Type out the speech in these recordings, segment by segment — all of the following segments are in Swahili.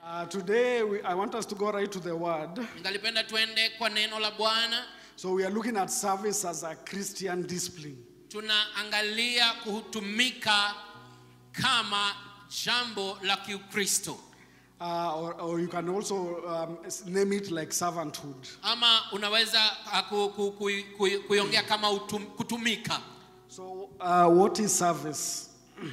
Uh, today, we, I want us to go right to the word. ningalipenda tuende kwa neno la bwana So, we are looking at service as a Christian discipline. tunaangalia kutumika kama jambo la kiukristo Uh, or, or you can also um, s- name it like servanthood. ama unaweza ah, ku, ku, ku, ku, kuiongea kama utum, kutumika So, uh, what is service?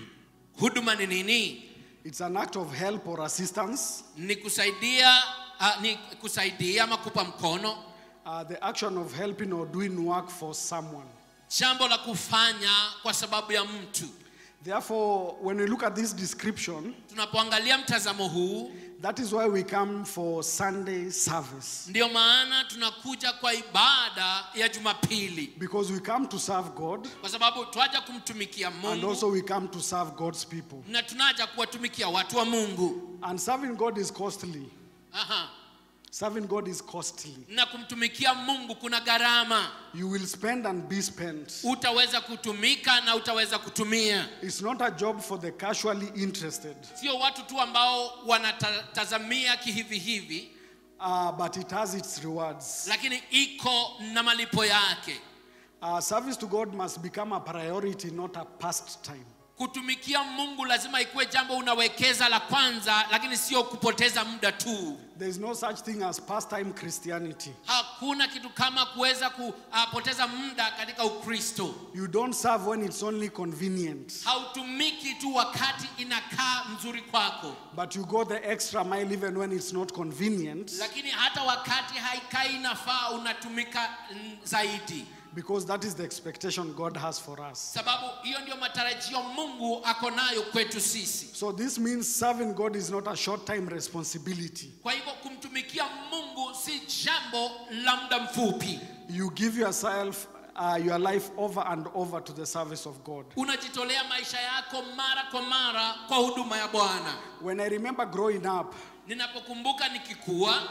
huduma ni nini It's an act of help or assistance, ni kusaidia uh, ni kusaidia ama kupa mkono uh, the action of helping or doing work for someone. jambo la kufanya kwa sababu ya mtu Therefore, when we look at this description, tunapoangalia mtazamo huu that is why we come for Sunday service. ndio maana tunakuja kwa ibada ya jumapili Because we come to serve God kwa sababu twaja kumtumikia and mungu also we come to serve God's people. na tunaja kuwatumikia watu wa mungu And serving God is costly. Aha. Serving God is costly. na kumtumikia mungu kuna gharama You will spend and be spent. utaweza kutumika na utaweza kutumia It's not a job for the casually interested, sio watu tu ambao wanatazamia kihivi hivi uh, but it has its rewards. lakini iko na malipo yake Uh, service to God must become a priority, not a pastime. kutumikia mungu lazima ikuwe jambo unawekeza la kwanza lakini sio kupoteza muda tu There is no such thing as pastime Christianity. hakuna kitu kama kuweza kupoteza muda katika ukristo You don't serve when it's only convenient, hautumiki tu wakati inakaa mzuri kwako but you go the extra mile even when it's not convenient, lakini hata wakati haikai inafaa unatumika mm, zaidi because that is the expectation God has for us. sababu hiyo ndio matarajio mungu ako nayo kwetu sisi So this means serving God is not a short time responsibility. kwa hivyo kumtumikia mungu si jambo la muda mfupi You give yourself, uh, your life over and over to the service of God. unajitolea maisha yako mara kwa mara kwa huduma ya bwana When I remember growing up, ninapokumbuka nikikua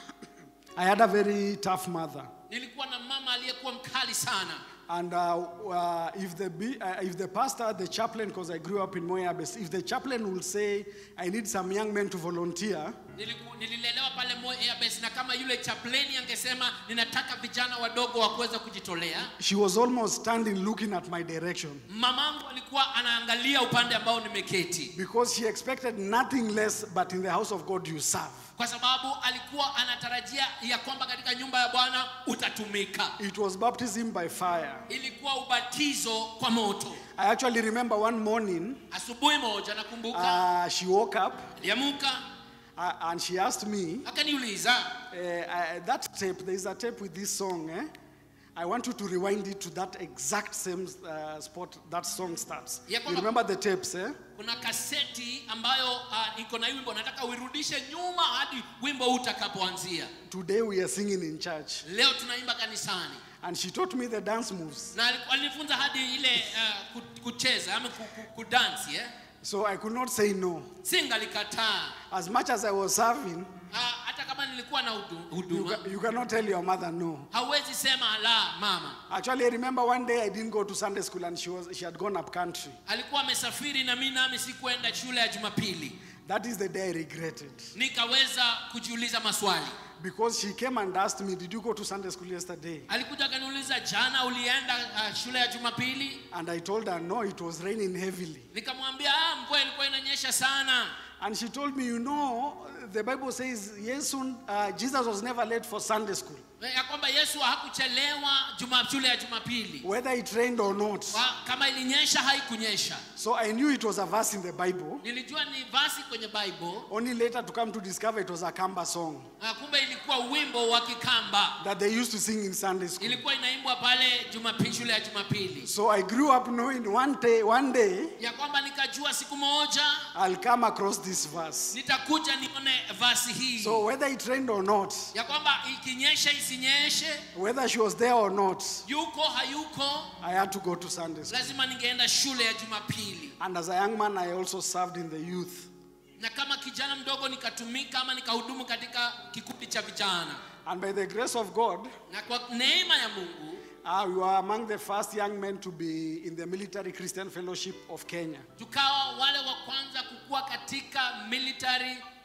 I had a very tough mother. nilikuwa na mama aliyekuwa mkali sana And uh, uh, if, the, be- uh, if the pastor, the chaplain, because I grew up in Moyabes, if the chaplain will say, I need some young men to volunteer, Niliku, nililelewa pale Moi Airbase na kama yule chapleni angesema ninataka vijana wadogo wa kuweza kujitolea she was almost standing looking at my direction mamangu alikuwa anaangalia upande ambao nimeketi because she expected nothing less but in the house of God you serve. kwa sababu alikuwa anatarajia ya kwamba katika nyumba ya bwana utatumika It was baptism by fire. ilikuwa ubatizo kwa moto I actually remember one morning, asubuhi moja nakumbuka uh, she woke up aliamuka uh, and she asked me, akaniuliza uh, uh, that tape, there is a tape with this song, eh? I want you to rewind it to that exact same uh, spot that song starts. Ya You kwamba- remember the tapes, eh? kuna kaseti ambayo uh, iko na hii wimbo nataka uirudishe nyuma hadi wimbo huu utakapoanzia Today we are singing in church. leo tunaimba kanisani And she taught me the dance moves. na aliku- alinifunza hadi ile uh, ku- kucheza ama ku- ku- kudansi eh? So I could not say no. singalikataa As much as I was serving, uh, hata kama nilikuwa na hudu- you, huduma ca- you cannot tell your mother no. hauwezi sema la mama Actually, I remember one day I didn't go to Sunday school and she, was, she had gone up country. alikuwa amesafiri na mi nami sikuenda shule ya jumapili That is the day I regretted. nikaweza kujiuliza maswali Because she came and asked me, Did you go to Sunday school yesterday? alikuja akaniuliza jana ulienda uh, shule ya jumapili And I told her, No, it was raining heavily. nikamwambia ah, mvua ilikuwa inanyesha sana And she told me, You know, the Bible says, yes, soon, uh, Jesus was never late for Sunday school, ya kwamba yesu hakuchelewa juma, shule ya jumapili whether it rained or not. Wa- kama ilinyesha haikunyesha So I knew it was a verse in the Bible. nilijua ni vasi kwenye bible Only later to come to discover it was a Kamba song na kumbe ilikuwa wimbo wa kikamba that they used to sing in Sunday school. ilikuwa inaimbwa pale jumapili shule ya jumapili So I grew up knowing one day, one day ya kwamba nikajua siku moja I'll come across this verse. nitakuja nione vasi hii So whether it rained or not, ya kwamba ikinyesha isinyeshe whether she was there or not, yuko hayuko I had to go to Sunday school. lazima ningeenda shule ya jumapili And as a young man, I also served in the youth. na kama kijana mdogo nikatumika ama nikahudumu katika kikundi cha vijana And by the grace of God, na kwa neema ya mungu uh, we were among the first young men to be in the Military Christian Fellowship of Kenya. tukawa wale wa kwanza kukua katika military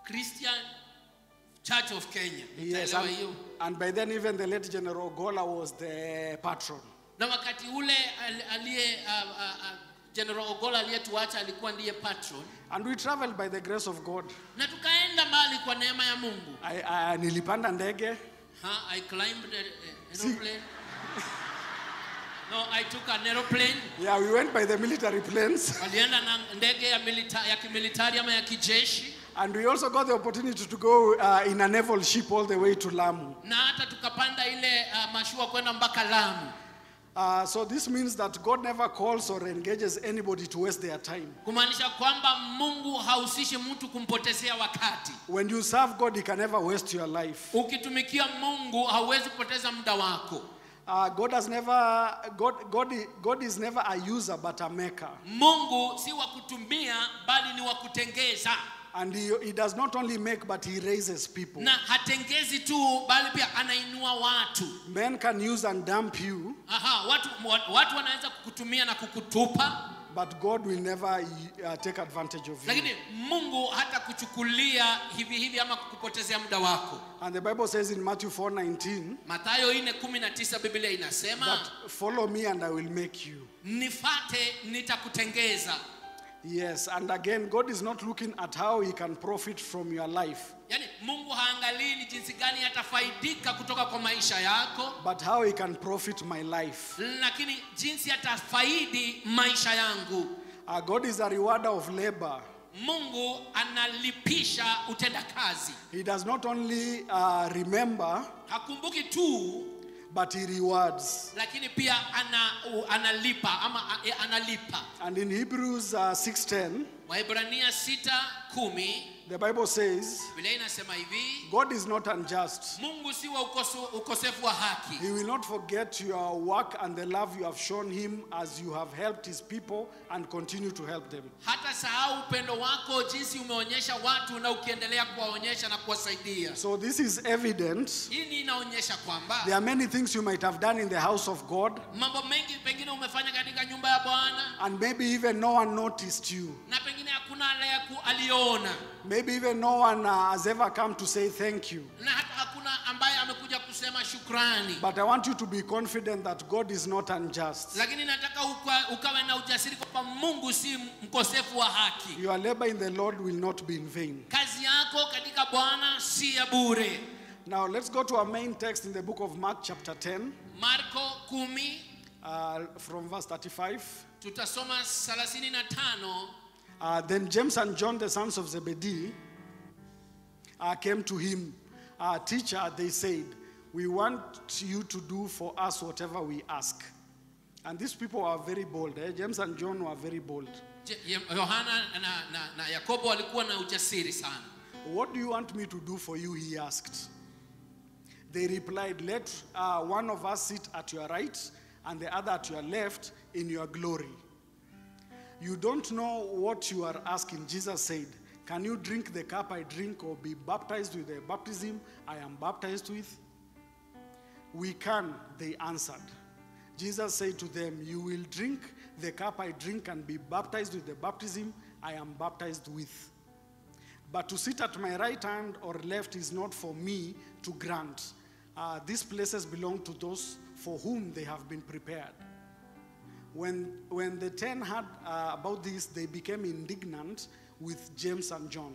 Christian Church of Kenya. Yes, Utaelewa and, hiyo. and by then even the late General Gola was the patron. Na wakati ule al- aliye uh, uh, uh, General Ogola aliyetuacha alikuwa ndiye patron, And we traveled by the grace of God. na tukaenda mbali kwa neema ya Mungu. I, I, nilipanda ndege. Huh? I climbed an aeroplane. No, I took an aeroplane. Yeah, we went by the military planes. Walienda na ndege ya, milita, ya kimilitari ama ya kijeshi, And we also got the opportunity to go uh, in a naval ship all the way to Lamu. na hata tukapanda ile uh, mashua kwenda mpaka Lamu. Uh, so this means that God never calls or engages anybody to waste their time. kumaanisha kwamba mungu hahusishi mtu kumpotezea wakati When you serve God, He can never waste your life. ukitumikia mungu hauwezi kupoteza muda wako Uh, God has never, God, God, i- God is never a user but a maker. mungu si wa kutumia bali ni wa kutengeza And he, he does not only make, but He raises people. na hatengezi tu bali pia anainua watu Men can use and dump you, Aha, watu, wa- watu wanaweza kukutumia na kukutupa but God will never uh, take advantage of you. lakini mungu hata kuchukulia hivi hivi ama kukupotezea muda wako And the Bible says in Matthew 4:19 mathayo 4:19 biblia inasema that follow me and I will make you. nifate nitakutengeza Yes, and again, God is not looking at how He can profit from your life, yaani mungu haangalii ni jinsi gani atafaidika kutoka kwa maisha yako but how He can profit my life. lakini jinsi atafaidi maisha yangu Uh, God is a rewarder of labor. mungu analipisha utendakazi He does not only uh, remember, hakumbuki tu but He rewards. lakini pia ana, u- analipa ama a- e, analipa And in Hebrews uh, 6:10, waibrania 6:10 the Bible says, biblia inasema hivi God is not unjust. mungu si wa ukoso, ukosefu wa haki He will not forget your work and the love you have shown Him as you have helped His people and continue to help them. hata sahau upendo wako jinsi umeonyesha watu na ukiendelea kuwaonyesha na kuwasaidia So this is evident. hii ni inaonyesha kwamba There are many things you might have done in the house of God, mambo mengi pengine umefanya katika nyumba ya bwana and maybe even no one noticed you. na pengine hakuna aliyeku- aliona Maybe even no one uh, has ever come to say thank you. na hata hakuna ambaye amekuja kusema shukrani But I want you to be confident that God is not unjust. lakini nataka uka, ukawe na ujasiri kwamba mungu si mkosefu wa haki Your labor in the Lord will not be in vain. kazi yako katika bwana si ya bure Now let's go to our main text in the book of Mark, chapter 10, marko 10 uh, from verse 35. tutasoma 35 Uh, then James and John, the sons of Zebedee, uh, came to him. Uh, Teacher, they said, We want you to do for us whatever we ask. And these people are very bold. Eh? James and John were very bold. Je- Ye- yohana na, na, na yakobo walikuwa na ujasiri sana What do you want me to do for you? He asked. They replied, Let uh, one of us sit at your right and the other at your left in your glory. You don't know what you are asking. Jesus said, Can you drink the cup I drink or be baptized with the baptism I am baptized with? We can, they answered. Jesus said to them, You will drink the cup I drink and be baptized with the baptism I am baptized with. But to sit at my right hand or left is not for me to grant. Uh, these places belong to those for whom they have been prepared. When, when the ten heard uh, about this, they became indignant with James and John.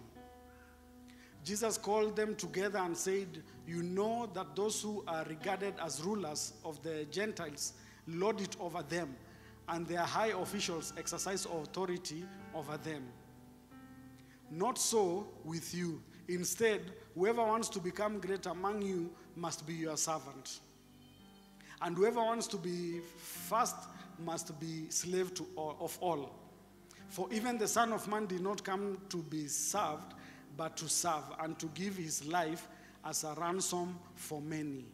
Jesus called them together and said, You know that those who are regarded as rulers of the Gentiles lord it over them, and their high officials exercise authority over them. Not so with you. Instead, whoever wants to become great among you must be your servant. And whoever wants to be first must be slave to all, of all. For even the Son of Man did not come to be served, but to serve and to give his life as a ransom for many.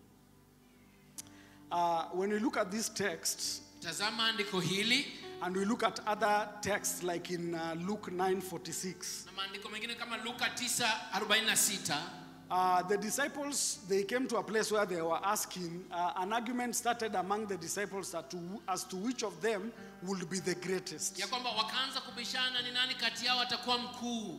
Uh, when we look at this text, tazama andiko hili and we look at other texts like in uh, Luke 9:46, na maandiko mengine kama luka 9:46 Uh, the disciples they came to a place where they were asking uh, an argument started among the disciples as to, as to which of them would be the greatest ya kwamba wakaanza kubishana ni nani kati yao atakuwa mkuu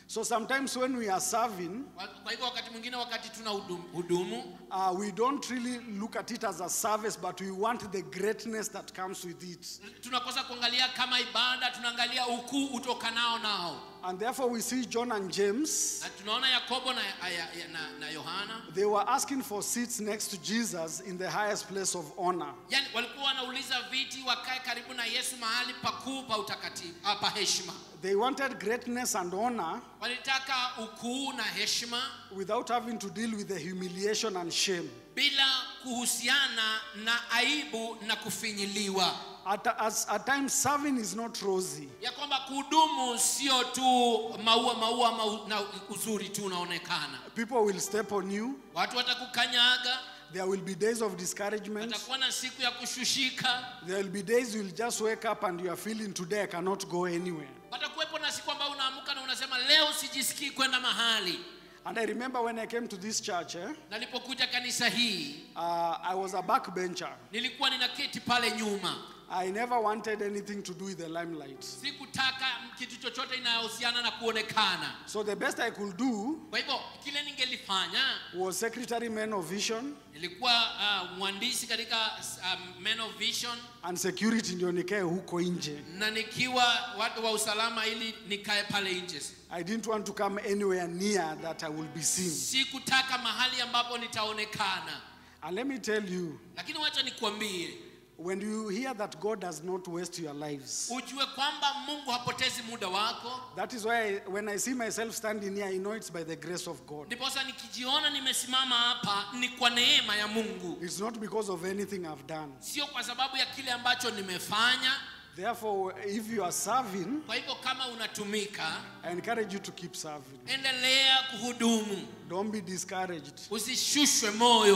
So sometimes when we are serving, Kwa kwa hivyo wakati mwingine wakati tuna hudum- hudumu uh, we don't really look at it as a service, but we want the greatness that comes with it. tunakosa kuangalia kama ibada tunaangalia ukuu utokanao nao And therefore, we see John and James. na tunaona yakobo na, ya- ya- na, na yohana They were asking for seats next to Jesus in the highest place of honor. yani walikuwa wanauliza viti wakae karibu na yesu mahali pakuu pa utakatifu ah, pa heshima They wanted greatness and honor walitaka ukuu na heshima without having to deal with the humiliation and shame. bila kuhusiana na aibu na kufinyiliwa At, as, at times, serving is not rosy. ya kwamba kuhudumu sio tu maua maua mau, na uzuri tu unaonekana People will step on you. watu watakukanyaga There will be days of discouragement. watakuwa na siku ya kushushika There will be days you'll just wake up and you are feeling today I cannot go anywhere. watakuwepo na siku ambayo unaamka na unasema leo sijisikii kwenda mahali And I remember when I came to this church, eh, nalipokuja kanisa hii uh, I was a backbencher. nilikuwa ninaketi pale nyuma I never wanted anything to do with the limelight. sikutaka kitu chochote inayohusiana na kuonekana So the best I could do kwa hivyo kile ningelifanya was secretary men of vision nilikuwa uh, mwandishi katika um, Men of Vision and security ndio nikae huko nje. na nikiwa watu wa usalama ili nikae pale nje I didn't want to come anywhere near that I will be seen. sikutaka mahali ambapo nitaonekana And let me tell you, lakini wacha nikuambie when you hear that God does not waste your lives, ujue kwamba mungu hapotezi muda wako that is why I, when I see myself standing here, I know it's by the grace of God. ndiposa nikijiona nimesimama hapa ni kwa neema ya mungu It's not because of anything I've done. sio kwa sababu ya kile ambacho nimefanya Therefore, if you are serving, kwa hivyo kama unatumika I encourage you to keep serving. endelea kuhudumu Don't be discouraged. usishushwe moyo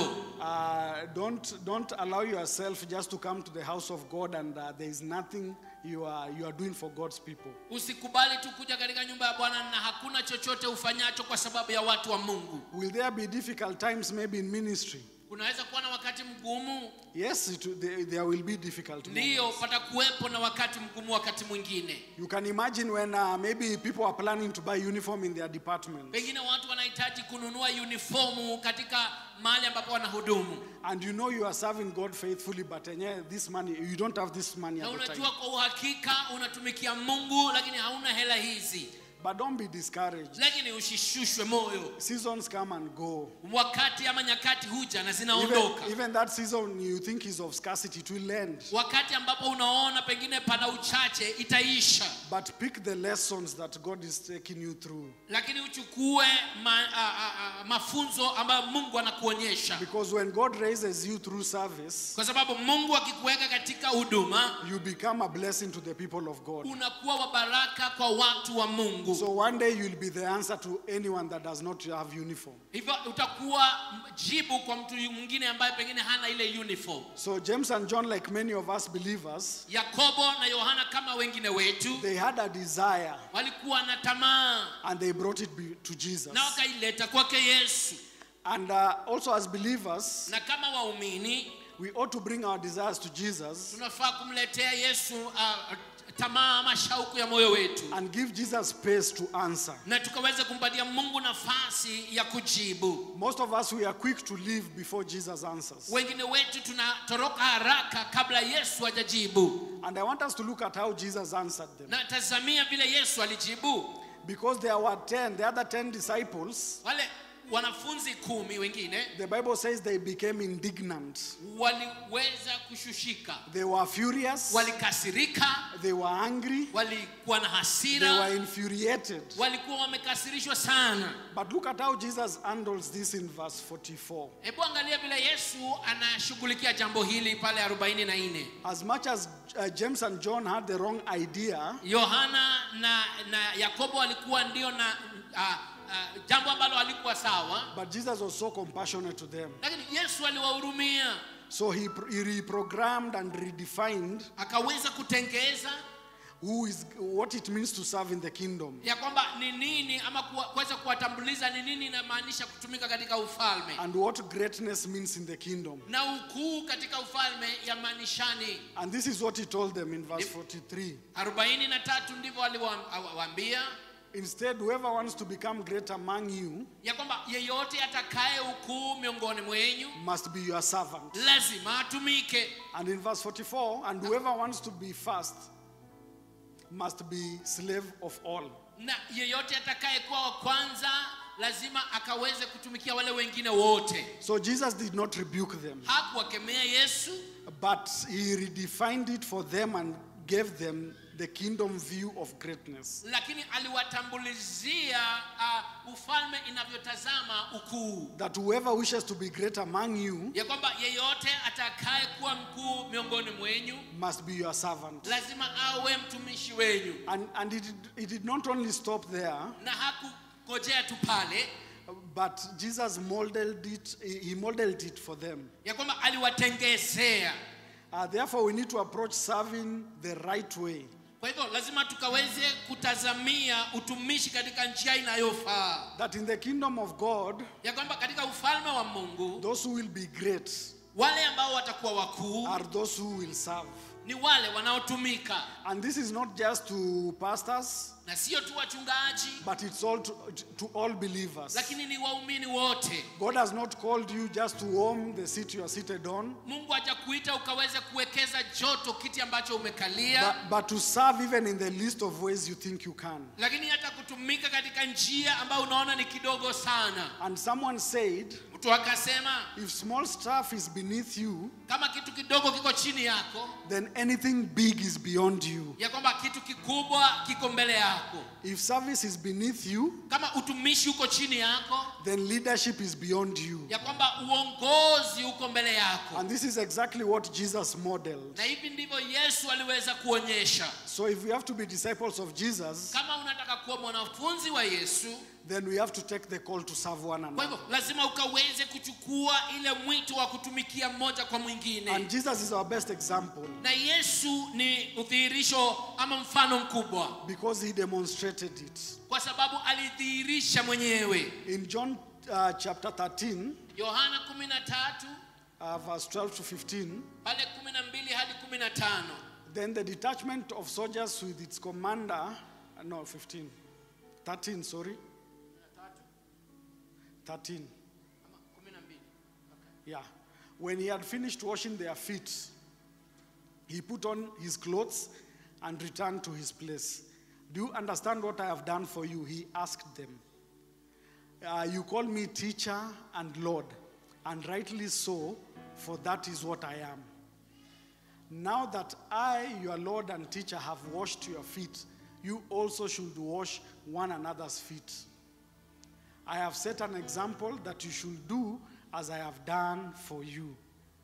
Uh, don't don't allow yourself just to come to the house of God and uh, there is nothing you are you are doing for God's people. usikubali tu kuja katika nyumba ya bwana na hakuna chochote ufanyacho kwa sababu ya watu wa mungu Will there be difficult times maybe in ministry? kunaweza kuwa na wakati mgumu Yes, it, there, there will be difficult. ndiyo moments. patakuwepo na wakati mgumu wakati mwingine You can imagine when uh, maybe people are planning to buy uniform in their department pengine watu wanahitaji kununua uniformu katika mahali ambapo wanahudumu and you know you are serving God faithfully, but uh, yeah, this money you don't have this money na at the time. unajua kwa uhakika unatumikia mungu lakini hauna hela hizi But don't be discouraged. lakini usishushwe moyo Seasons come and go. wakati ama nyakati huja na Even, zinaondoka even that season you think is of scarcity, it will end. wakati ambapo unaona pengine pana uchache itaisha But pick the lessons that God is taking you through. lakini uchukue ma, a, a, a, mafunzo ambayo mungu anakuonyesha Because when God raises you through service, kwa sababu mungu akikuweka katika huduma you become a blessing to the people of God. unakuwa wa baraka kwa watu wa mungu So one day you'll be the answer to anyone that does not have uniform. hivyo utakuwa jibu kwa mtu mwingine ambaye pengine hana ile uniform So James and John, like many of us believers, yakobo na yohana kama wengine wetu they had a desire walikuwa na tamaa and they brought it be- to Jesus. na wakaileta kwake yesu And uh, also as believers, na kama waumini we ought to bring our desires to Jesus tunafaa kumletea yesu uh, tamaa ama shauku ya moyo wetu and give Jesus space to answer. na tukaweza kumpatia mungu nafasi ya kujibu Most of us, we are quick to leave before Jesus answers. wengine wetu tunatoroka haraka kabla yesu hajajibu And I want us to look at how Jesus answered them. na tazamia vile yesu alijibu Because there were 10, the other 10 disciples, wale wanafunzi kumi wengine the Bible says they became indignant. waliweza kushushika They were furious, walikasirika they were angry, walikuwa na they hasira were infuriated. walikuwa wamekasirishwa sana But look at how Jesus handles this in verse 44. hebu angalia vile yesu anashughulikia jambo hili pale 44 As much as uh, James and John had the wrong idea, yohana na, na yakobo walikuwa ndio na uh, uh, jambo ambalo halikuwa sawa but Jesus was so compassionate to them. lakini yesu aliwahurumia So he, he reprogrammed and redefined akaweza kutengeza who is, what it means to serve in the kingdom. ya kwamba ni nini ama kuwa- kuweza kuwatambuliza ni nini inamaanisha kutumika katika ufalme and what greatness means in the kingdom. na ukuu katika ufalme yamaanishani And this is what he told them in verse 43. 43 ndivyo aliwaambia Instead, whoever wants to become great among you ya kwamba yeyote atakaye ukuu miongoni mwenyu must be your servant. lazima atumike And in verse 44, and whoever wants to be first must be slave of all. na yeyote atakaye kuwa wa kwanza lazima akaweze kutumikia wale wengine wote So Jesus did not rebuke them, hakuwakemea yesu but he redefined it for them and gave them the kingdom view of greatness. lakini aliwatambulizia uh, ufalme inavyotazama ukuu That whoever wishes to be great among you ya kwamba yeyote atakaye kuwa mkuu miongoni mwenyu must be your servant. lazima awe mtumishi wenyu And, and it, did- it did not only stop there, na hakungojea tu pale but Jesus molded it, he modeled it for them. ya kwamba aliwatengezea Uh, therefore, we need to approach serving the right way. kwa hivyo lazima tukaweze kutazamia utumishi katika njia inayofaa That in the kingdom of God, ya kwamba katika ufalme wa mungu those who will be great wale ambao watakuwa wakuu are those who will serve. ni wale wanaotumika And this is not just to pastors, na sio tu wachungaji but it's all to, to all believers. lakini ni waumini wote God has not called you just to warm the seat you are seated on, mungu hajakuita ukaweze kuwekeza joto kiti ambacho umekalia but, but to serve even in the list of ways you think you can. lakini hata kutumika katika njia ambayo unaona ni kidogo sana And someone said, mtu akasema if small stuff is beneath you, kama kitu kidogo kiko chini yako then anything big is beyond you. ya kwamba kitu kikubwa kiko mbele yako If service is beneath you, kama utumishi uko chini yako then leadership is beyond you. ya kwamba uongozi uko mbele yako And this is exactly what Jesus modeled. na hivi ndivyo yesu aliweza kuonyesha So if we have to be disciples of Jesus, kama unataka kuwa mwanafunzi wa yesu then we have to take the call to serve one kwa another. hivyo lazima ukaweze kuchukua ile mwito wa kutumikia mmoja kwa And mwingine Jesus is our best example na yesu ni udhihirisho ama mfano mkubwa because he demonstrated it. kwa sababu alidhihirisha mwenyewe In John uh, chapter 13, yohana 13 uh, verse 12 to 15, pale 12 hadi 15 then the detachment of soldiers with its commander, uh, no, 15, 13, sorry, 13. ama 12 Yeah. When he had finished washing their feet, he put on his clothes and returned to his place. Do you understand what I have done for you? He asked them. Uh, you call me teacher and Lord, and rightly so, for that is what I am. Now that I, your Lord and teacher, have washed your feet, you also should wash one another's feet. I have set an example that you should do as I have done for you.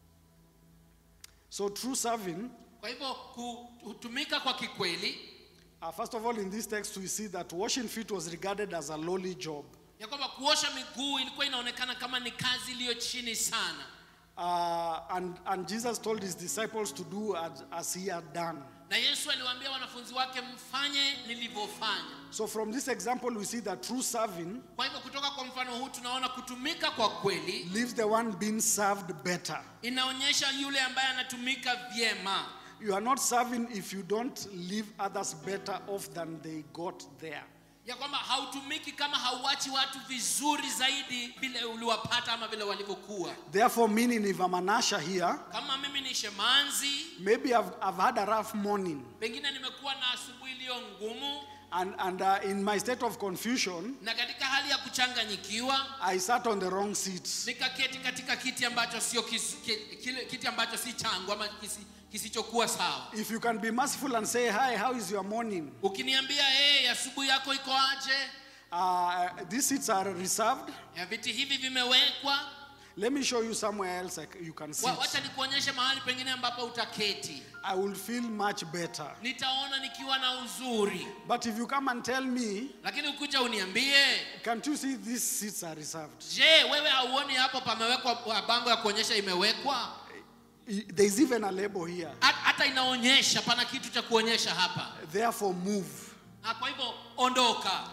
So, true serving, kwa hivyo kutumika kwa kikweli uh, first of all, in this text, we see that washing feet was regarded as a lowly job. ya kwamba kuosha miguu ilikuwa inaonekana kama ni kazi iliyo chini sana Uh, and, and Jesus told his disciples to do as, as he had done. na yesu aliwaambia wanafunzi wake mfanye nilivyofanya So, from this example, we see that true serving kwa hivyo kutoka kwa mfano huu tunaona kutumika kwa kweli leaves the one being served better. inaonyesha yule ambaye anatumika vyema You are not serving if you don't leave others better off than they got there. ya kwamba hautumiki kama hauachi watu vizuri zaidi vile uliwapata ama vile walivyokuwa Therefore, meaning if I'm an usher here, kama mimi ni shemanzi maybe I've, I've had a rough morning. pengine nimekuwa na asubuhi iliyo ngumu And, and uh, in my state of confusion, na katika hali ya kuchanganyikiwa I sat on the wrong seat. nikaketi katika kiti ambacho sio kis, ki- kile kiti ambacho si changu ama kisi, kisichokuwa sawa If you can be merciful and say, Hi, how is your morning? ukiniambia hey, asubuhi yako iko aje Uh, these seats are reserved. ya viti hivi vimewekwa Let me show you somewhere else I c- you can sit. Wa- wacha nikuonyeshe mahali pengine ambapo utaketi I will feel much better. nitaona nikiwa na uzuri But if you come and tell me, lakini ukuja uniambie can't you see these seats are reserved? je wewe hauoni hapo pamewekwa bango ya kuonyesha imewekwa I- There's even a label here. Ha- hata inaonyesha pana kitu cha kuonyesha hapa Therefore, move. na kwa hivyo ondoka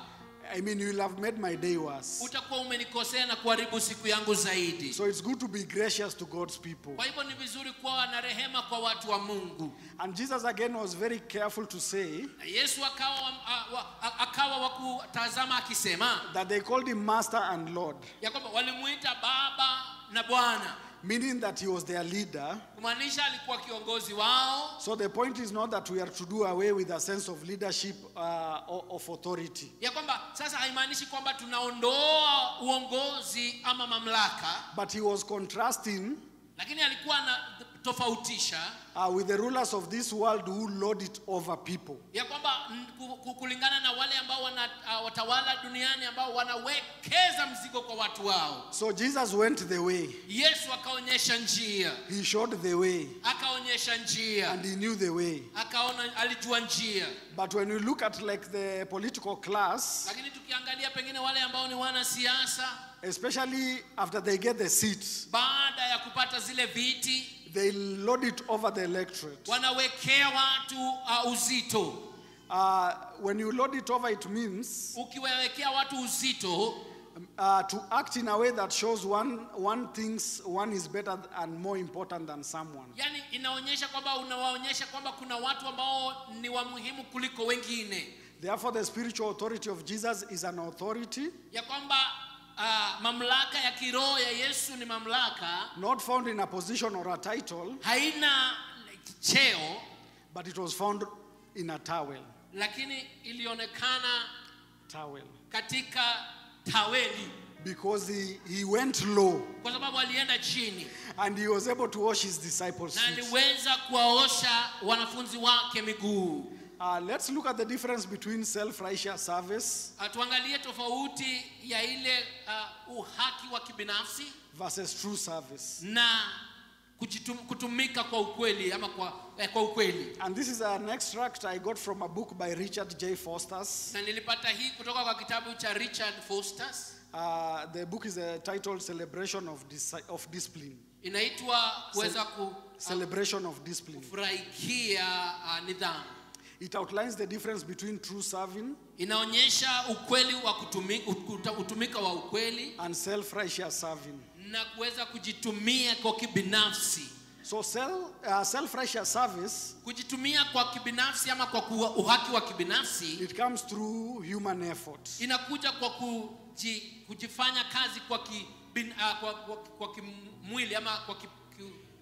I mean, you will have made my day worse. utakuwa umenikosea na kuharibu siku yangu zaidi So it's good to be gracious to God's people. kwa hivyo ni vizuri kuwa na rehema kwa watu wa mungu And Jesus again was very careful to say na yesu akawa wa- a- wa- a- akawa wa kutazama akisema that they called him Master and Lord, ya kwamba walimuita baba na bwana meaning that he was their leader. kumaanisha alikuwa kiongozi wao So the point is not that we are to do away with a sense of leadership uh, or of authority, ya kwamba sasa haimaanishi kwamba tunaondoa uongozi ama mamlaka but he was contrasting lakini alikuwa anatofautisha uh, with the rulers of this world who lord it over people. ya kwamba mm, ku- ku- kulingana na wale ambao wana, uh, watawala duniani ambao wanawekeza mzigo kwa watu wao So Jesus went the way, yesu akaonyesha njia he showed the way, akaonyesha njia and he knew the way. akaona alijua njia But when we look at like the political class, lakini tukiangalia pengine wale ambao ni wanasiasa especially after they get the seats, baada ya kupata zile viti they load it over the electorate. wanawekea watu uh, uzito Uh, when you load it over, it means ukiwawekea watu uzito uh, to act in a way that shows one, one thinks one is better and more important than someone. yani inaonyesha kwamba unawaonyesha kwamba kuna watu ambao ni wa muhimu kuliko wengine Therefore, the spiritual authority of Jesus is an authority ya kwamba uh, mamlaka ya kiroho ya yesu ni mamlaka not found in a position or a title, haina cheo but it was found in a towel. lakini ilionekana Towel. katika taweli Because he, he went low kwa sababu alienda chini and he was able to wash his disciples' na feet. aliweza kuwaosha wanafunzi wake miguu Uh, let's look at the difference between self righteous service Ah, tuangalie tofauti ya ile uh, uhaki wa kibinafsi versus true service. na kujitum, kutumika kwa ukweli ama kwa, eh, kwa ukweli And this is an extract I got from a book by Richard J. Foster's. na nilipata hii kutoka kwa kitabu cha richard fosters Uh, the book is uh, titled Celebration of, Dis- of Discipline. inaitwa kuweza Celebration of Discipline. kufurahikia uh, nidhamu It outlines the difference between true serving inaonyesha ukweli wa kutumika, utumika wa ukweli and self righteous serving. na kuweza kujitumia kwa kibinafsi So, self, uh, self righteous service, kujitumia kwa kibinafsi ama kwa kuwa, uhaki wa kibinafsi it comes through human effort. inakuja kwa kuji, kujifanya kazi kwa, ki, bin, uh, kwa, kwa, kwa kimwili ama kwa, ki, ki,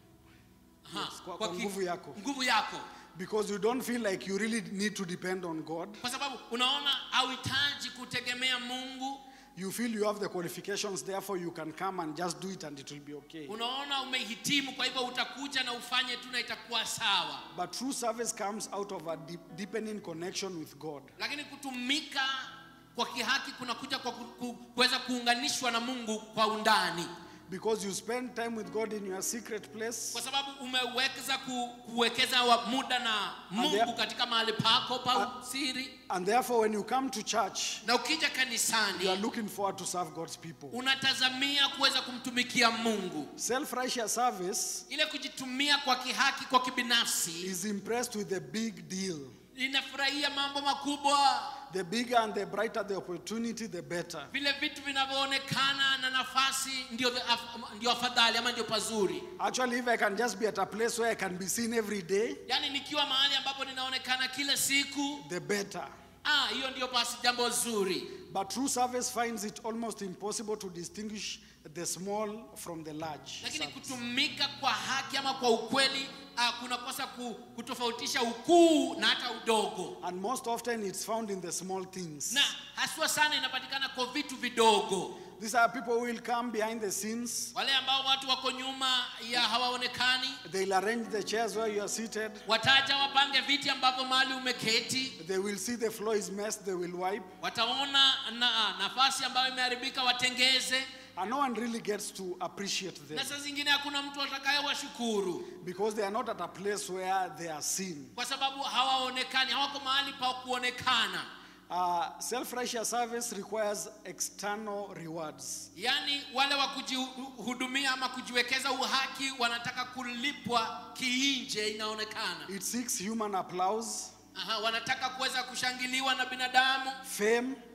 aha, Yes, kwa- kwa ki- nguvu yako. nguvu yako Because you don't feel like you really need to depend on God. kwa sababu unaona hauhitaji kutegemea mungu You feel you have the qualifications, therefore you can come and just do it and it will be okay. unaona umehitimu kwa hivyo utakuja na ufanye tu na itakuwa sawa But true service comes out of a deep, deepening connection with God. lakini kutumika kwa kihaki kunakuja kwa ku- ku- kuweza kuunganishwa na mungu kwa undani Because you spend time with God in your secret place, kwa sababu umewekeza ku, kuwekeza wa muda na mungu there- katika mahali pako pa siri and therefore, when you come to church, na ukija you are kanisani looking forward to serve God's people. unatazamia kuweza kumtumikia mungu Self righteous service ile kujitumia kwa kihaki kwa kibinafsi is impressed with the big deal. inafurahia mambo makubwa The bigger and the brighter the opportunity, the better. vile vitu vinavyoonekana na nafasi ndio, af- ndio afadhali ama ndio pazuri Actually, if I can just be at a place where I can be seen every day, yaani nikiwa mahali ambapo ninaonekana kila siku the better. ah, hiyo ndio basi jambo zuri But true service finds it almost impossible to distinguish the small from the large. lakini service. kutumika kwa haki ama kwa ukweli ah, kunakosa ku, kutofautisha ukuu na hata udogo And most often it's found in the small things. na haswa sana inapatikana kwa vitu vidogo These are people who will come behind the scenes. wale ambao watu wako nyuma ya hawaonekani They'll arrange the chairs where you are seated. wataja wapange viti ambavyo mahali umeketi They will see the floor is messed. They will wipe. wataona na, nafasi ambayo imeharibika watengeze And no one really gets to appreciate them na saa zingine hakuna mtu atakayewashukuru because they are not at a place where they are seen. kwa sababu hawaonekani hawako mahali pa kuonekana Uh, Self righteous service requires external rewards. yaani wale wa kujihudumia ama kujiwekeza uhaki wanataka kulipwa kiinje inaonekana It seeks human applause, Aha, wanataka kuweza kushangiliwa na binadamu fame,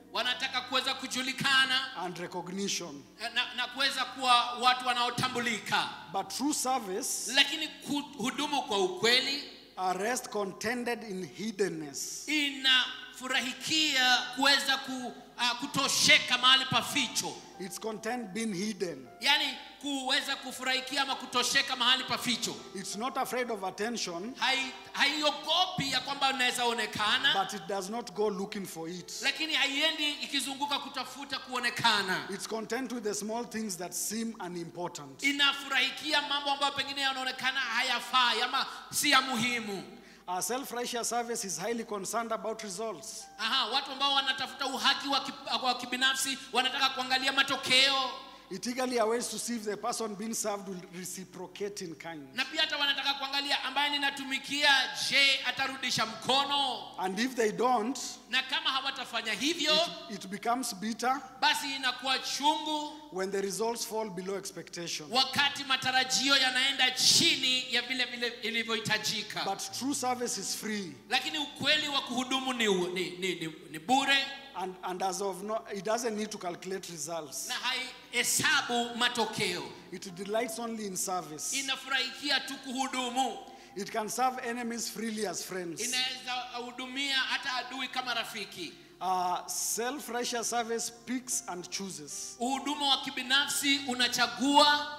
wanataka kuweza kujulikana and recognition. na, na kuweza kuwa watu wanaotambulika But true service lakini kuhudumu kwa ukweli are rest contented in hiddenness. inafurahikia kuweza ku, uh, kutosheka mahali pa ficho It's content being hidden. yaani kuweza kufurahikia ama kutosheka mahali pa ficho It's not afraid of attention, Hai- haiogopi ya kwamba unaweza onekana but it does not go looking for it. lakini haiendi ikizunguka kutafuta kuonekana It's content with the small things that seem unimportant. inafurahikia mambo ambayo pengine yanaonekana hayafai ama si ya muhimu Our self righteous service is highly concerned about results. Aha, watu ambao wanatafuta uhaki wa ki- wa kibinafsi wanataka kuangalia matokeo It eagerly awaits to see if the person being served will reciprocate in kind. na pia hata wanataka kuangalia ambaye ninatumikia je atarudisha mkono And if they don't, na kama hawatafanya hivyo it becomes bitter basi inakuwa chungu when the results fall below expectation. wakati matarajio yanaenda chini ya vile vile ilivyohitajika But true service is free. lakini ukweli wa kuhudumu ni, ni, ni, ni, ni bure And, and as of no, it doesn't need to calculate results. na haihesabu matokeo It delights only in service. inafurahikia tu kuhudumu It can serve enemies freely as friends. inaweza hudumia hata adui kama rafiki Uh, self righteous service picks and chooses. uhudumu wa kibinafsi unachagua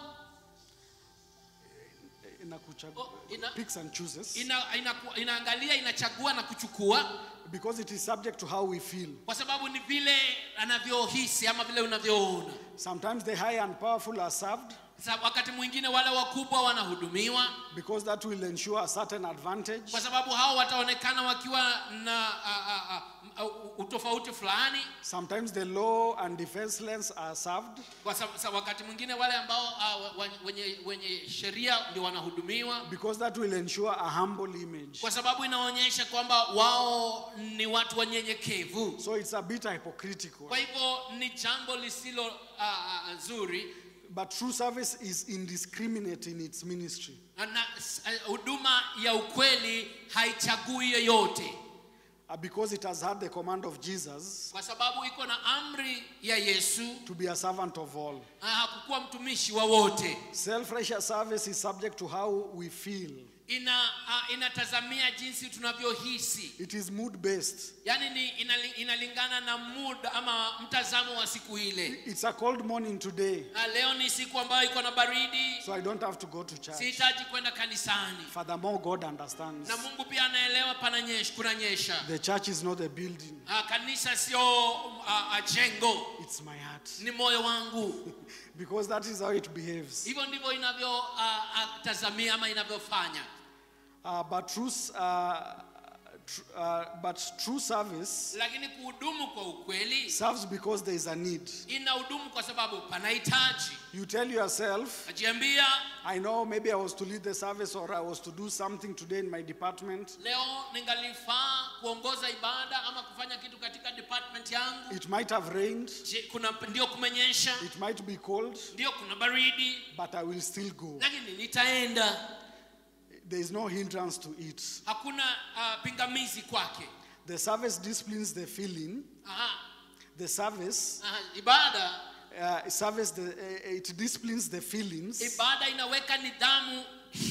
Inakuchag- Oh, ina- picks and chooses ina, ina, inaangalia inachagua na kuchukua because it is subject to how we feel. kwa sababu ni vile anavyohisi ama vile unavyoona Sometimes the high and powerful are served Sa- wakati mwingine wale wakubwa wanahudumiwa because that will ensure a certain advantage. kwa sababu hao wataonekana wakiwa na a, a, a, a, utofauti fulani Sometimes the low and defenseless are served kwa sababu, sa, wakati mwingine wale ambao uh, wenye, wenye sheria ndio wanahudumiwa because that will ensure a humble image. kwa sababu inaonyesha kwamba wao ni watu wanyenyekevu So it's a bit hypocritical. kwa hivyo ni jambo lisilo uh, uh, zuri But true service is indiscriminate in its ministry. na s- uh, huduma ya ukweli haichagui yoyote Uh, because it has had the command of Jesus kwa sababu iko na amri ya yesu to be a servant of all. na hakukuwa mtumishi wa wote Self righteous service is subject to how we feel, ina uh, inatazamia jinsi tunavyohisi it is mood based. yaani ni inali, inalingana na muda ama mtazamo wa siku ile It's a cold morning today, na leo ni siku ambayo iko na baridi so I don't have to go to church. sihitaji kwenda kanisani Furthermore, God understands. na mungu pia anaelewa pananyesha kunanyesha The church is not a building, Ah, kanisa sio uh, jengo it's my heart. ni moyo wangu Because that is how it behaves. hivyo ndivyo inavyotazamia ama inavyofanya Uh, but, true, s- uh, tr- uh, but true service lakini kuhudumu kwa ukweli serves because there is a need. inahudumu kwa sababu panahitaji You tell yourself, najiambia I know maybe I was to lead the service or I was to do something today in my department. leo ningalifaa kuongoza ibada ama kufanya kitu katika department yangu It might have rained, Je, kuna ndio kumenyesha it might be cold, ndio kuna baridi but I will still go. lakini nitaenda There is no hindrance to it. hakuna uh, pingamizi kwake The service disciplines the feeling. Aha, The service, aha, ibada uh, service, the, uh, it disciplines the feelings ibada inaweka nidhamu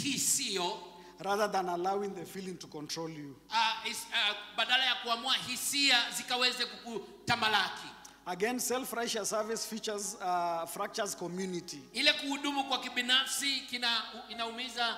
hisio rather than allowing the feeling to control you. uh, is, uh, badala ya kuamua hisia zikaweze kukutamalaki Again, self-righteous service features uh, fractures community. ile kuhudumu kwa kibinafsi kina inaumiza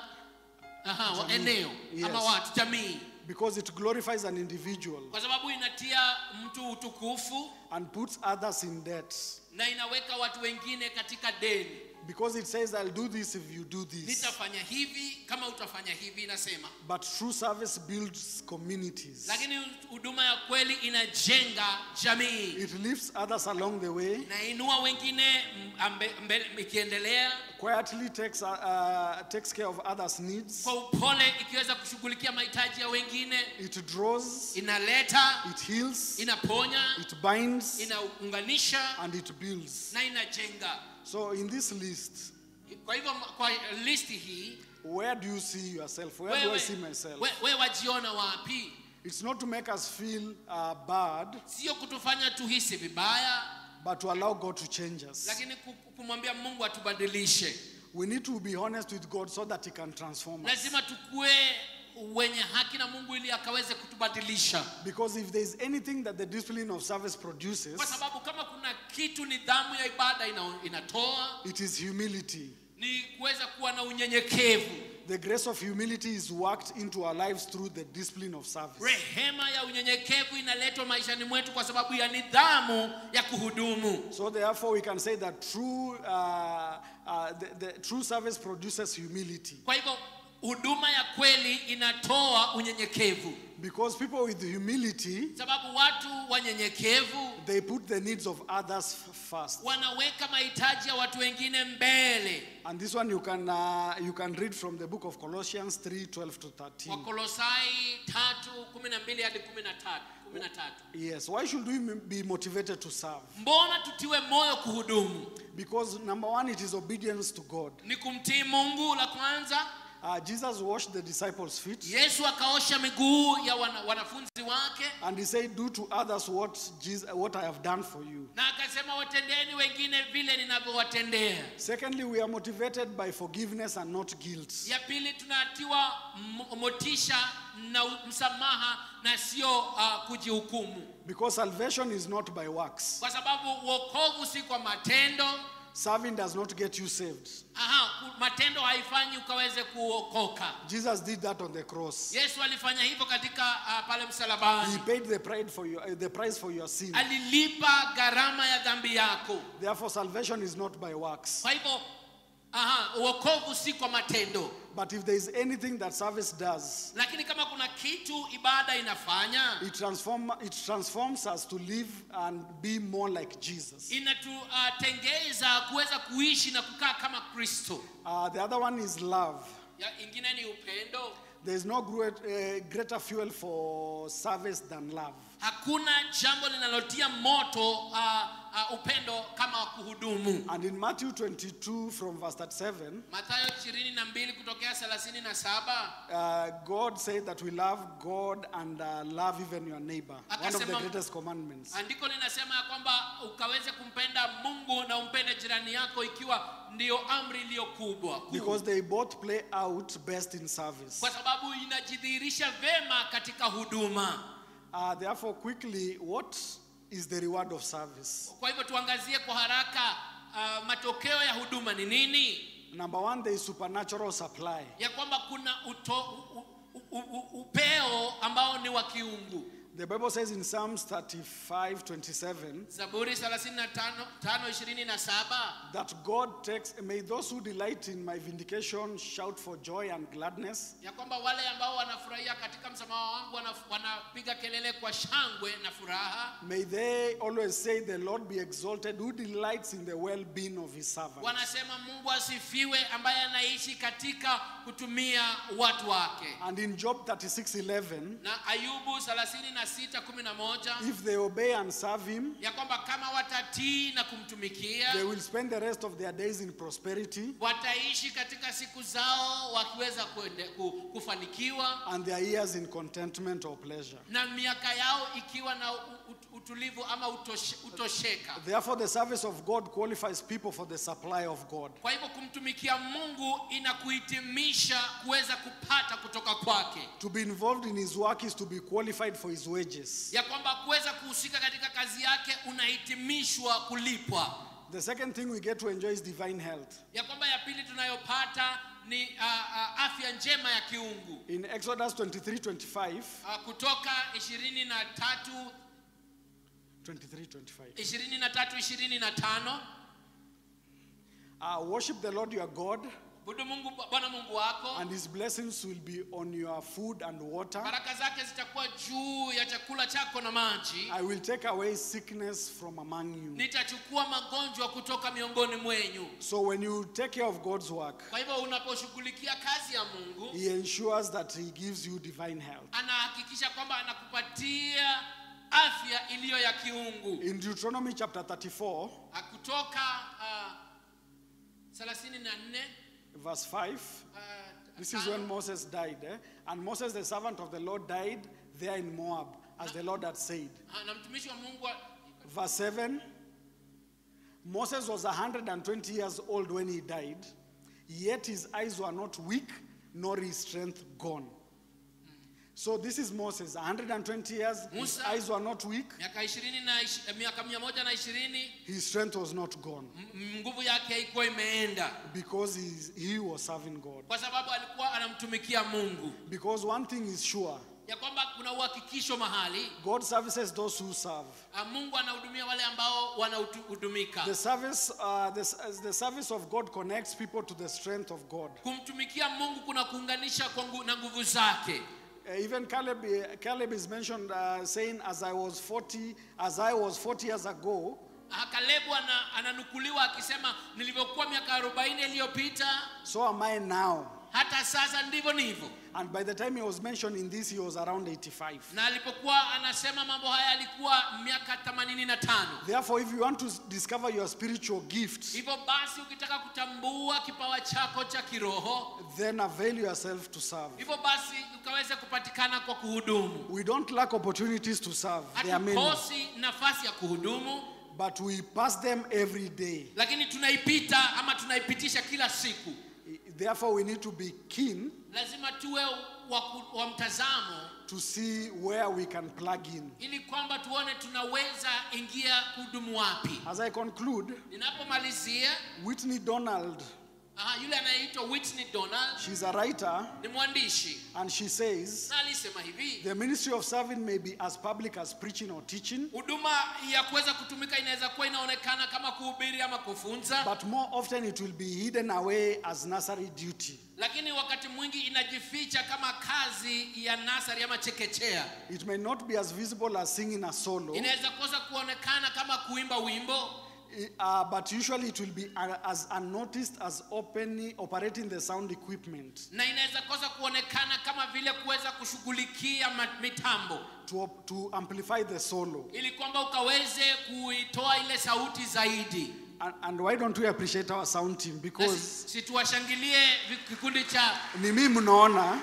aha, wa- eneo Yes. ama watu jamii because it glorifies an individual kwa sababu inatia mtu utukufu and puts others in debt. na inaweka watu wengine katika deni Because it says, I'll do this if you do this. nitafanya hivi kama utafanya hivi inasema But true service builds communities. lakini huduma ya kweli inajenga jamii It lifts others along the way, inainua wengine m- ambe- mbele- ikiendelea quietly takes, uh, uh, takes care of others' needs. kwa upole ikiweza kushughulikia mahitaji ya wengine It draws, inaleta it heals, inaponya it binds, inaunganisha and it builds. na inajenga So, in this list, kwa hivyo kwa listi hii where do you see yourself? Where do I wewe, see myself? we, we wajiona wapi It's not to make us feel uh, bad, sio kutufanya tuhisi vibaya but to allow God to change us. lakini ku- kumwambia mungu atubadilishe We need to be honest with God so that He can transform us. lazima tukue wenye haki na mungu ili akaweze kutubadilisha Because if there is anything that the discipline of service produces, kwa sababu kama kuna kitu nidhamu ya ibada ina, inatoa it is humility. ni kuweza kuwa na unyenyekevu The grace of humility is worked into our lives through the discipline of service. rehema ya unyenyekevu inaletwa maishani mwetu kwa sababu ya nidhamu ya kuhudumu So therefore, we can say that true, uh, uh, the, the true service produces humility. kwa hivyo huduma ya kweli inatoa unyenyekevu Because people with humility, sababu watu wanyenyekevu they put the needs of others f- first. wanaweka mahitaji ya watu wengine mbele And this one you can, uh, you can read from the book of Colossians 3 12 to 13. wakolosai tatu kumi na mbili hadi kumi na tatu kumi na tatu Yes, why should we m- be motivated to serve? mbona tutiwe moyo kuhudumu Because number one, it is obedience to God. ni kumtii mungu la kwanza Uh, Jesus washed the disciples' feet yesu akaosha miguu ya wana, wanafunzi wake and he said, Do to others what, Jesus, what I have done for you. na akasema watendeni wengine vile ninavyowatendea Secondly, we are motivated by forgiveness and not guilt. ya pili tunatiwa m- motisha na u- msamaha na sio uh, kujihukumu Because salvation is not by works. kwa sababu uokovu si kwa matendo Serving does not get you saved. Aha, ku- matendo haifanyi ukaweze kuokoka Jesus did that on the cross. yesu alifanya hivyo katika uh, pale He msalabani paid the price for your, uh, the price for your sin. alilipa gharama ya dhambi yako Therefore, salvation is not by works. kwa hivyo aha, uokovu si kwa matendo But if there is anything that service does, lakini kama kuna kitu ibada inafanya it, transform, it transforms us to live and be more like Jesus. inatutengeza kuweza kuishi na kukaa kama kristo Uh, the other one is love. ya ingine ni upendo There is no great, uh, greater fuel for service than love. hakuna jambo linalotia moto uh, uh, upendo kama wa kuhudumu And in Matthew 22 from verse 37, mathayo 22 kutokea 37 uh, God said that we love God and uh, love even your neighbor. One of the Akasema- greatest commandments. andiko linasema ya kwamba ukaweze kumpenda mungu na umpende jirani yako ikiwa ndiyo amri iliyo kubwa kuu. Because they both play out best in service. kwa sababu inajidhihirisha vema katika huduma Uh, therefore, quickly, what is the reward of service? kwa hivyo tuangazie kwa haraka uh, matokeo ya huduma ni nini Number one, there is supernatural supply. ya kwamba kuna uto, u, u, u, upeo ambao ni wa kiungu The Bible says in Psalms 35 27 zaburi 35:27 that God takes, may those who delight in my vindication shout for joy and gladness. ya kwamba wale ambao wanafurahia katika msamaha wangu wanaf- wanapiga kelele kwa shangwe na furaha May they always say, The Lord be exalted, who delights in the well being of his servant. wanasema mungu asifiwe ambaye anaishi katika kutumia watu wake And in Job 36 11, na ayubu 36:11 if they obey and serve him, ya kwamba kama watatii na kumtumikia they will spend the rest of their days in prosperity, wataishi katika siku zao wakiweza kuende, ku, kufanikiwa and their years in contentment or pleasure. na miaka yao ikiwa na u- u- utulivu ama utoshe, utosheka Therefore, the service of God qualifies people for the supply of God. kwa hivyo kumtumikia mungu inakuhitimisha kuweza kupata kutoka kwake To be involved in his work is to be qualified for his wages. ya kwamba kuweza kuhusika katika kazi yake unahitimishwa kulipwa The second thing we get to enjoy is divine health. ya kwamba ya pili tunayopata ni uh, uh, afya njema ya kiungu In Exodus 23 25, uh, kutoka 23 23 25. 23 25 Uh, worship the Lord your God, budu mungu bwana mungu wako and his blessings will be on your food and water. baraka zake zitakuwa juu ya chakula chako na maji I will take away sickness from among you. nitachukua magonjwa kutoka miongoni mwenyu So when you take care of God's work, kwa hivyo unaposhughulikia kazi ya mungu he ensures that he gives you divine health. anahakikisha kwamba anakupatia afya iliyo ya kiungu In Deuteronomy chapter 34, Ah, kutoka uh, 34 verse 5, ah, this is when Moses died. eh? And Moses, the servant of the Lord, died there in Moab, as the Lord had said. Ah, na mtumishi wa mungu wa- Verse 7 Moses was 120 years old when he died, yet his eyes were not weak, nor his strength gone. So this is Moses, 120 years, his Musa. eyes were not weak, miaka ishirini na ish- eh, miaka mia moja na ishirini his strength was not gone, m- m- nguvu yake haikuwa imeenda because he, he was serving God. kwa sababu alikuwa anamtumikia mungu Because one thing is sure ya kwamba kuna uhakikisho mahali God services those who serve. ah, mungu anahudumia wale ambao wanahudumika The service, uh, the, the service of God connects people to the strength of God. kumtumikia mungu kuna kuunganisha kwa ngu, na nguvu zake Uh, even Caleb, uh, Caleb is mentioned uh, saying, "As I was 40, as I was 40 years ago, Ah, kalebu ana, ananukuliwa akisema nilivyokuwa miaka 40 iliyopita so am I now." hata sasa ndivyo nivyo And by the time he was mentioning this, he was around 85. na alipokuwa anasema mambo haya alikuwa miaka 85 Therefore, if you want to s- discover your spiritual gift, hivyo basi ukitaka kutambua kipawa chako cha kiroho then avail yourself to serve. hivyo basi ukaweze kupatikana kwa kuhudumu We don't lack opportunities to serve. There are many, hatukosi nafasi ya kuhudumu but we pass them every day. lakini tunaipita ama tunaipitisha kila siku I- Therefore, we need to be keen lazima tuwe wa, ku- wa mtazamo to see where we can plug in. ili kwamba tuone tunaweza ingia kuhudumu wapi As I conclude, ninapomalizia Whitney Donald, aha, yule anayeitwa Whitney Donald she's a writer, ni mwandishi and she says, na alisema hivi The ministry of serving may be as public as preaching or teaching, huduma ya kuweza kutumika inaweza kuwa inaonekana kama kuhubiri ama kufunza but more often it will be hidden away as nursery duty. lakini wakati mwingi inajificha kama kazi ya nasari ama chekechea It may not be as visible as singing a solo, inaweza kosa kuonekana kama kuimba wimbo i- uh, but usually it will be uh, as unnoticed as openly operating the sound equipment na inaweza kosa kuonekana kama vile kuweza kushughulikia ma- mitambo to, to amplify the solo. ili kwamba ukaweze kuitoa ile sauti zaidi And, and why don't we appreciate our sound team? Na Because si- situwashangilie vi- kikundi cha ni mimi mnaona,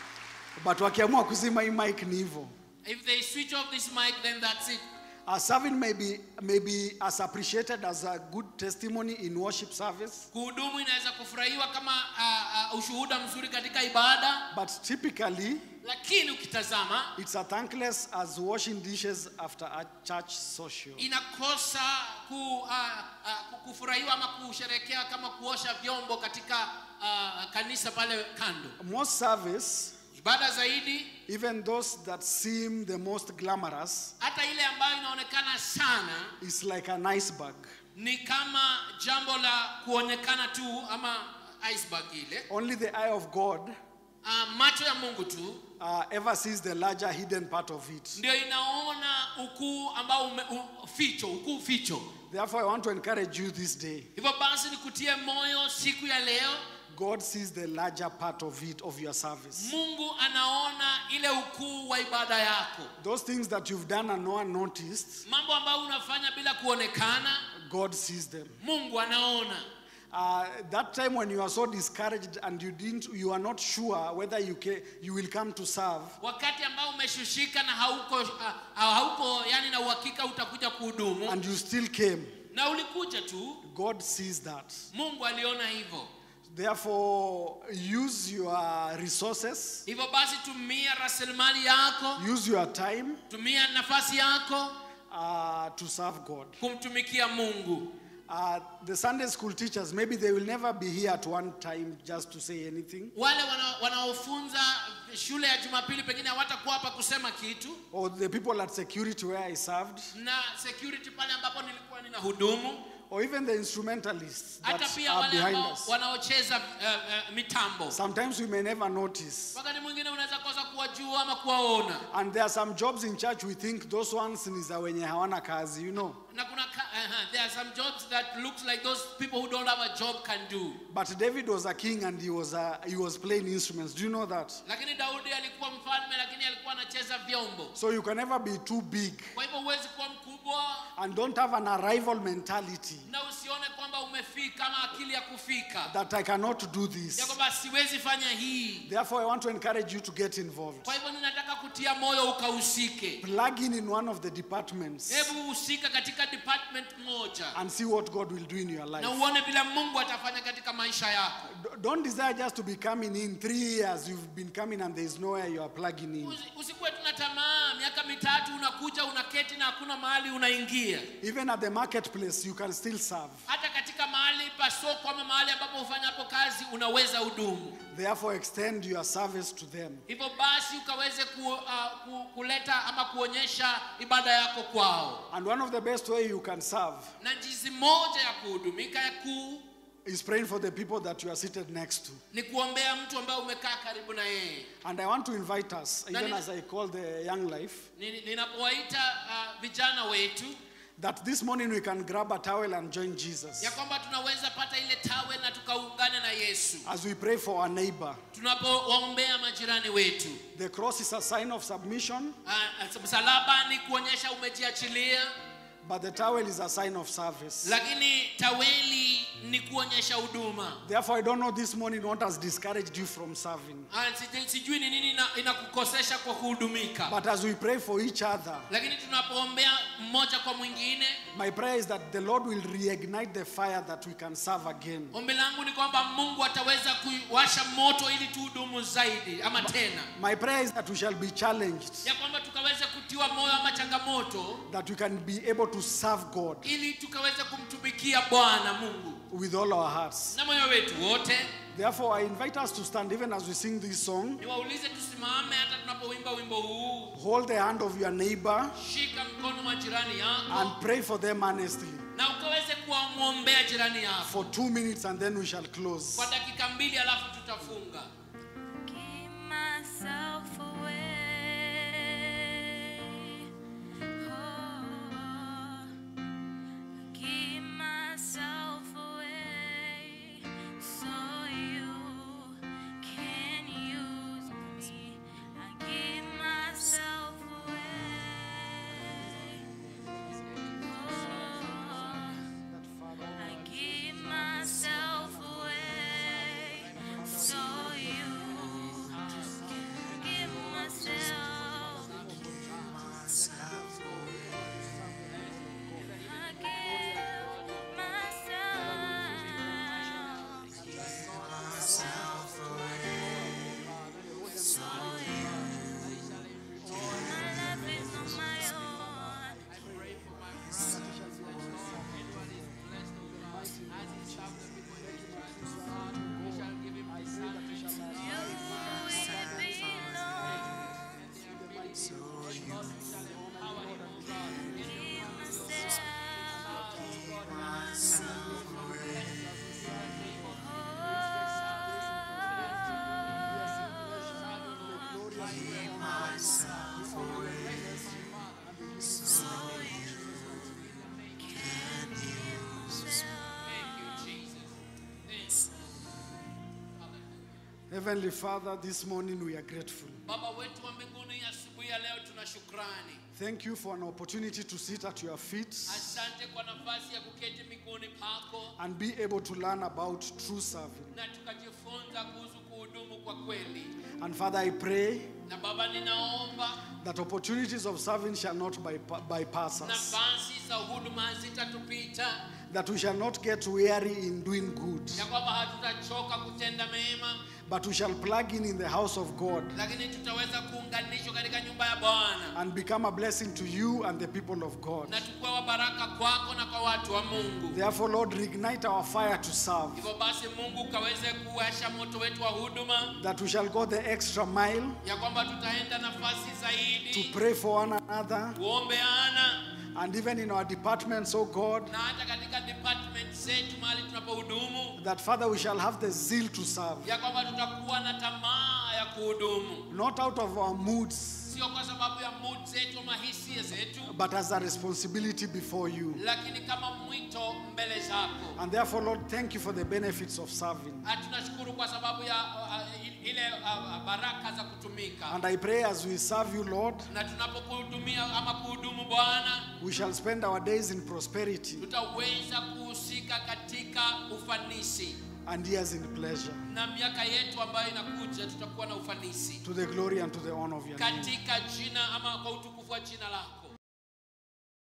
but wakiamua kuzima hii mic ni hivyo. if they switch off this mic then that's it Our serving may be, may be as appreciated as a good testimony in worship service, kuhudumu inaweza kufurahiwa kama uh, uh, ushuhuda mzuri katika ibada but typically lakini ukitazama it's as thankless as washing dishes after a church social. inakosa ku, uh, uh, kufurahiwa ama kusherekea kama kuosha vyombo katika uh, kanisa pale kando Most service, ibada zaidi even those that seem the most glamorous, hata ile ambayo inaonekana sana is like an iceberg. ni kama jambo la kuonekana tu ama iceberg ile Only the eye of God uh, macho ya mungu tu uh, ever sees the larger hidden part of it. ndio inaona ukuu ambao ume, u, ficho ukuu ficho Therefore, I want to encourage you this day. hivyo basi nikutie moyo siku ya leo God sees the larger part of it, of your service. mungu anaona ile ukuu wa ibada yako Those things that you've done and no one noticed, mambo ambayo unafanya bila kuonekana God sees them. mungu anaona Uh, that time when you are so discouraged and you didn't, you are not sure whether you can, you will come to serve. wakati ambao umeshushika na hauko, uh, hauko yani na uhakika utakuja kuhudumu and you still came. na ulikuja tu God sees that. mungu aliona hivyo Therefore, use your resources, hivyo basi tumia rasilimali yako use your time tumia nafasi yako uh, to serve God. kumtumikia mungu Uh, the Sunday school teachers, maybe they will never be here at one time just to say anything, wale wana- wanaofunza shule ya jumapili pengine hawatakuwa hapa kusema kitu or the people at security where I served, na security pale ambapo nilikuwa nina hudumu or even the instrumentalists hata that pia are wale behind ambao us. wanaocheza uh, uh, mitambo Sometimes we may never notice. wakati mwingine unaweza kosa kuwajua ama kuwaona And there are some jobs in church we think those ones ni za wenye hawana kazi, you know. na kuna ka, uh-huh, there are some jobs that looks like those people who don't have a job can do. But David was a king and he was, uh, he was playing instruments. Do you know that? Lakini Daudi alikuwa mfalme, lakini alikuwa anacheza vyombo. So you can never be too big Kwa hivyo huwezi kuwa mkubwa and don't have an arrival mentality na usione kwamba umefika ama akili ya kufika that I cannot do ya this. kwamba siwezi fanya hii. Therefore, I want to encourage you to get involved. Kwa hivyo ninataka kutia moyo ukahusike. Plug in in one of the departments Hebu husika katika department moja and see what God will do in your life. na uone vile Mungu atafanya katika maisha yako. D- Don't desire just to be coming in three years. You've been coming and there is nowhere you are plugging in. Usi- Usikuwe tuna tamaa, miaka mitatu unakuja unaketi na hakuna mahali unaingia. Even at the marketplace, you can still serve. Hata katika mahali pa soko ama mahali ambapo hufanya hapo kazi unaweza hudumu. Therefore, extend your service to them. Hivyo basi ukaweze ku, uh, ku, kuleta ama kuonyesha ibada yako kwao, And one of the best way you can serve na jinsi moja ya kuhudumika ya kuu is praying for the people that you are seated next to. ni kuombea mtu ambaye umekaa karibu na yeye. And I want to invite us, even Nani- as I call the young life, Ni- Ninapowaita uh, vijana wetu that this morning we can grab a towel and join Jesus ya kwamba tunaweza pata ile tawe na tukaungane na Yesu as we pray for our neighbor. tunapowaombea majirani wetu. The cross is a sign of submission, Uh, msalaba ni kuonyesha umejiachilia, but the towel is a sign of service. lakini taweli ni kuonyesha huduma. Therefore, I don't know this morning what has discouraged you from serving. Ah, sijui- Sijui ni nini ina- inakukosesha kwa kuhudumika, But as we pray for each other, lakini tunapoombea mmoja kwa mwingine, my prayer is that the Lord will reignite the fire that we can serve again. ombi langu ni kwamba Mungu ataweza kuwasha moto ili tuhudumu zaidi ama tena, My prayer is that we shall be challenged, ya kwamba tukaweze kutiwa moyo ama changamoto, that we can be able to serve God ili tukaweze kumtumikia Bwana Mungu with all our hearts. na moyo wetu wote. Therefore, I invite us to stand even as we sing this song. Niwaulize tusimame hata tunapowimba wimbo huu, Hold the hand of your neighbor shika mkono wa jirani yako and pray for them earnestly na ukaweze kuwamwombea jirani yako for two minutes and then we shall close. kwa dakika mbili, alafu tutafunga. Keep myself away. Oh, keep myself away so you can use me. I keep myself away. Oh, I keep myself away so you can give myself. I give myself so you. My life is on my own. Heavenly Father, this morning we are grateful. Baba wetu wa mbinguni, asubuhi ya leo tuna shukrani. Thank you for an opportunity to sit at your feet Asante kwa nafasi ya kuketi miguuni pako and be able to learn about true serving. na tukajifunza kuhusu kuhudumu kwa kweli. And Father, I pray Na Baba, ninaomba that opportunities of serving shall not bypa- bypass us, nafasi za huduma hazitatupita, that we shall not get weary in doing good, ya kwamba hatutachoka kutenda mema, but we shall plug in in the house of God lakini tutaweza kuunganishwa katika nyumba ya Bwana and become a blessing to you and the people of God. na tukuwa wa baraka kwako na kwa watu wa Mungu. Therefore, Lord, reignite our fire to serve, Hivyo basi, Mungu ukaweze kuwasha moto wetu wa huduma, that we shall go the extra mile ya kwamba tutaenda nafasi to zaidi pray for one another, kuombeana and even in our departments, oh God, na hata katika department zetu mahali tunapohudumu, that Father, we shall have the zeal to serve, ya kwamba tutakuwa na tamaa ya kuhudumu, not out of our moods, sio kwa sababu ya mood zetu ama hisia zetu but as a responsibility before you. lakini kama mwito mbele zako And therefore, Lord, thank you for the benefits of serving. Ah, tunashukuru kwa sababu ya uh, il- ile uh, baraka za kutumika And I pray as we serve you, Lord, na tunapokuhudumia ama kuhudumu bwana we shall spend our days in prosperity tutaweza kuhusika katika ufanisi and years in pleasure na miaka yetu ambayo inakuja tutakuwa na ufanisi to the glory and to the honor of your name. katika jina ama kwa utukufu wa jina lako